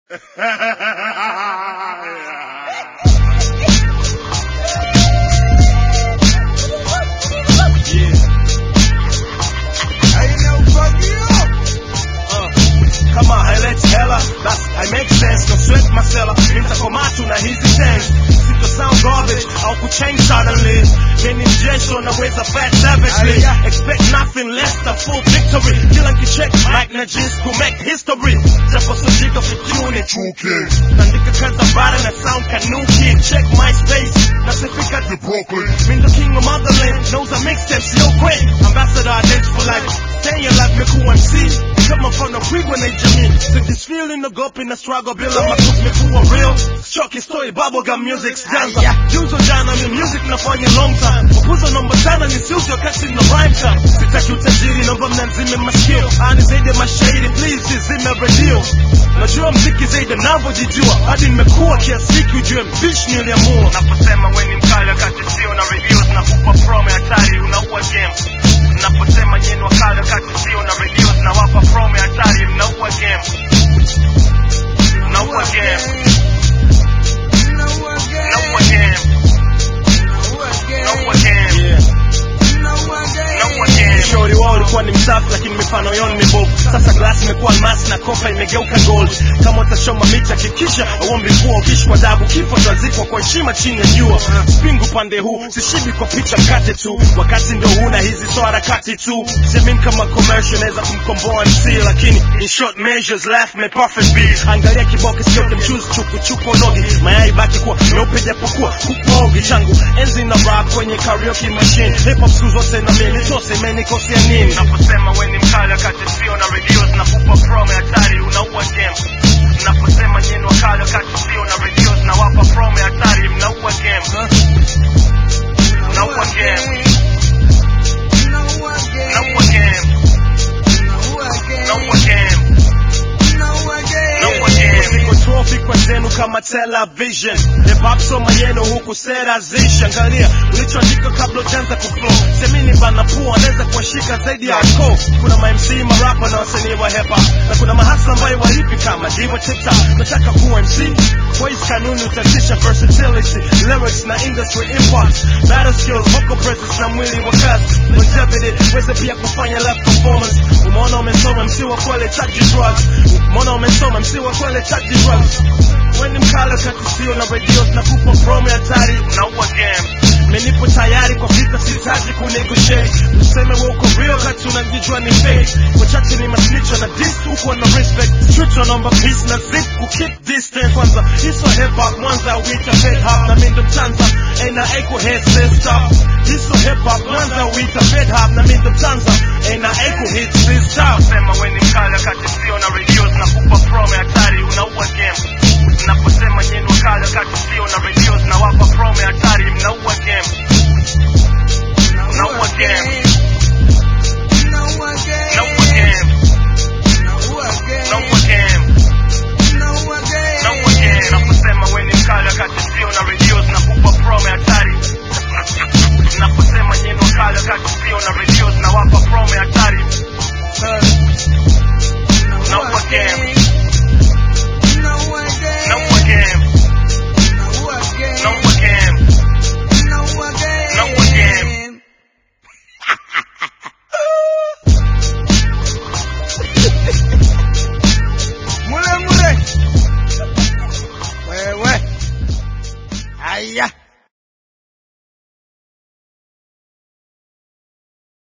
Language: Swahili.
kama haileti hela basi I make sense no sweat masela nitakomaa tu na hizi tens sito sound garbage au kuchange suddenly mimi mjesho naweza fat savagely expect nothing less than full victory kila nkicheck mic na jeans to make history japo sojika fitune nandika kaza bara na sound kanuki check my space nasifika The Brooklyn. Mean the king of motherland knows I make steps yo quick ambassador identity for life stay your life make MC kama mfano kwigwa na jamii sijisfeel inagopi na struggle bila makuzi mekuwa real choki story bubblegum music stanza juzo jana mi music nafanya long time kukuza namba tano ni siuzi wakati na rhyme time sitaki utajiri naomba mnanzime masikio ani zaidi ya mashairi please zime radio najua mziki zaidi navyojijua hadi nimekuwa kiasi hiki ujue mbishi niliamua naposema weni mkali wakati sio na reviews na kupa promo hatari unaua game naposema nyenu wakali wakati sio na reviews na wapa promo hatari mnaua game mnaua game mnaua game mnaua game Shauri wao ulikuwa ni msafi lakini mifano yao ni mibovu. Sasa glasi imekuwa almasi na kopa imegeuka gold. Kama utachoma miti hakikisha uombi mvua, ukishikwa adabu kifo utazikwa kwa heshima chini ya jua. Spingu pande huu sishibi kwa picha mkate tu, wakati ndio huna hizi so harakati tu. Siamini kama commercial naweza kumkomboa MC, lakini in short measures life may perfect be. Angalia kiboke sio mchuzi chuku chuku nogi, mayai baki kuwa meupe japokuwa kupogi changu enzi na rap kwenye karaoke machine. Hip hop siku zote na mimi tose imenikosea nini? Naposema we ni mkali wakati sio na radios na kupa promo hatari unaua game. Naposema nyenu wakali wakati sio na radios na wapa promo hatari mnaua game. Mnaua game. Mnaua game. Mnaua game. Niko trophy kwa zenu kama television Hip hop soma yenu huku sera zishi Angalia ulichoandika kabla ujanza kuflow Semini bana pua anaweza kuwashika zaidi ya ko Kuna ma MC marapa na wasanii wa hip hop Na kuna mahasla ambayo walipi kama diva tiktok Nataka kuwa MC kwa hizi kanuni utatisha versatility Lyrics na industry import Battle skills, vocal presence na mwili wa kazi Longevity, weze pia kufanya live performance Umeona umesoma MC wa kwele chaji drugs Umeona umesoma MC wa kwele chaji drugs Weni mkala kati sio na radios na kupa promo hatari Unaua game Menipo tayari kwa vita sitaji kunegotiate Useme wewe uko real kati unajijua ni fake Wachache ni masnicho na diss huko na respect Street wanaomba peace na zip ku keep distance Kwanza hiso hip hop Mwanza wita fed hop na mindo mtanza Ena echo head sister Hiso hip hop Mwanza wita fed hop na mindo mtanza Ena echo head sister Sema weni mkala kati sio na radios na kupa promo hatari unaua game Naposema nyenu wakali wakati sio na radios na wapa promo hatari mnaua game Mnaua game Mnaua game Mnaua game Mnaua game Naposema weni mkali wakati sio na radios na kupa promo hatari Naposema nyenu wakali wakati sio na radios na wapa promo hatari Mnaua game Mnaua game Mnaua game Mnaua game Mule mule. Wewe. Aya.